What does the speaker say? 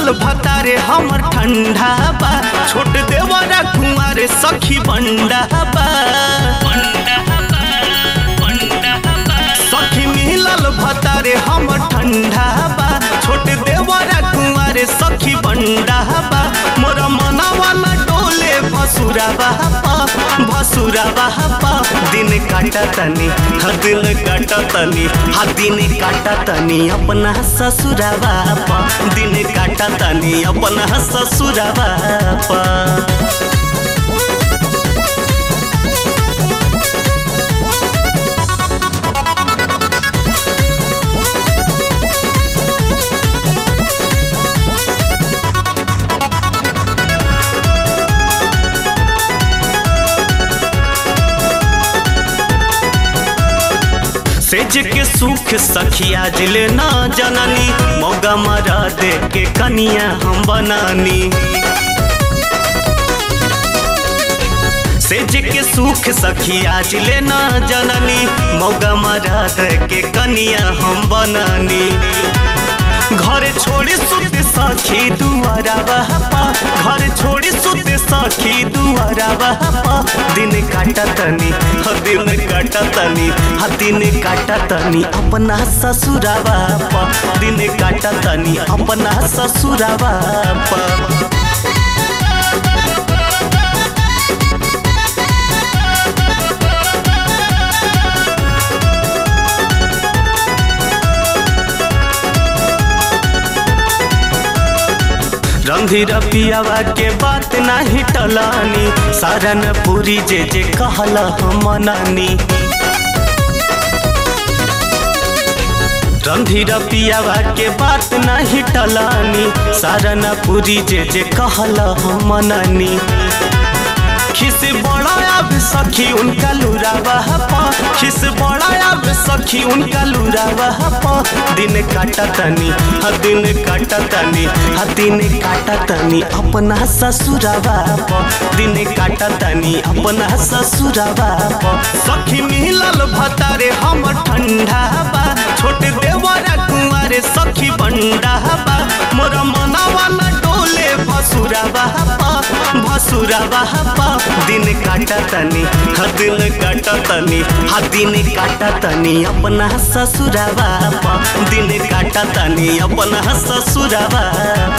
मिलल भतारे हमर ठंडा बा छोट देवरा कुंवारे सखी बंडा बा सखी मिलल भतारे हमर ठंडा बा छोट देवरा कुंवारे सखी बंडा बा मोर मनावा न डोले भसुरा बापा भसुरा बापा दिन काटा तनी हा दिल काटा तनी हा दिन काटा तनी अपना ससुरा बापा दिन काटा तनी अपना ससुरा बापा सेज के सुख सखिया जिले ना जननी मौगा मरा दे के कनिया हम बनानी सेज के सुख सखिया जिले ना जननी मौगा मरा दे के कनिया हम बनानी घर छोड़ी सुत सखी दुआरा बहपा घर छोड़ी सुत सखी दुआरा बहपा दिन काटा तनी ह दिन काटा तनी ह दिन काटा तनी अपना ससुरा बापा दिन काटा तनी अपना ससुरा बापा रंधीर पियावा के बात नाही टलानी सारन पूरी जे जे कहला हम मनानी रंधीर पियावा के बात नहीं टलानी सारन पूरी जे जे कहला हम मनानी खिस बड़ा अब सखी उनका लूरा बहपा खिस बड़ा अब सखी उनका लूरा बहपा दिन काटा तनी ह दिन काटा तनी ह दिन काटा तनी अपना ससुरा बापा दिन काटा तनी अपना ससुरा बापा सखी मिलल भतारे हम ठंडा बा छोट देवरा कुंवारे सखी बंडा बा मोर मनावा न डोले भसुरा बापा भसुरा बापा दिन काटा तनी हा दिल काटा तनी हा दिन काटा तनी अपना ससुरा बापा दिन काटा तनी अपना ससुरा बापा